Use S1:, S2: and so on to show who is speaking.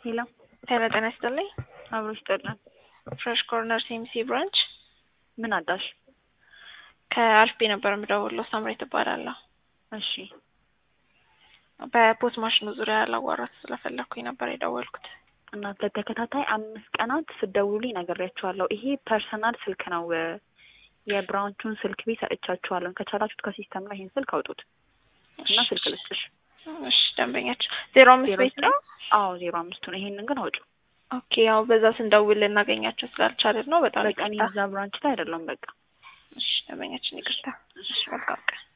S1: ሄሎ
S2: ሄሎ ጤና ይስጥልኝ።
S1: አብሮ ይስጥልን።
S2: ፍሬሽ ኮርነር ሲኤምሲ ብራንች
S1: ምን አዳሽ?
S2: ከአልፌ ነበር የምደውለው። ሳምሬ ትባላለሁ።
S1: እሺ
S2: በፖስ ማሽኑ ዙሪያ ላዋራት ስለፈለግኩኝ ነበር የደወልኩት።
S1: እናት ለተከታታይ አምስት ቀናት ስደውሉልኝ ነግሬያችኋለሁ። ይሄ ፐርሰናል ስልክ ነው። የብራንቹን ስልክ ቤት ሰጥቻችኋለሁ። ከቻላችሁት ከሲስተም ላይ ይሄን ስልክ አውጡት እና ስልክ ልስጥሽ።
S2: እሺ ደንበኛችን ዜሮ አምስት
S1: ዜሮ
S2: ቤት ነው።
S1: አዎ ዜሮ አምስቱ ነው። ይሄንን ግን አውጩ።
S2: ኦኬ ያው በዛ ስንደውል ልናገኛቸው ስላልቻልን ነው። በጣም
S1: በቃ እኔ
S2: ይቅርታ።
S1: እዛ ብራንች ላይ አይደለም። በቃ
S2: እሺ ደንበኛችን ይቅርታ። እሺ መልካም ቀን።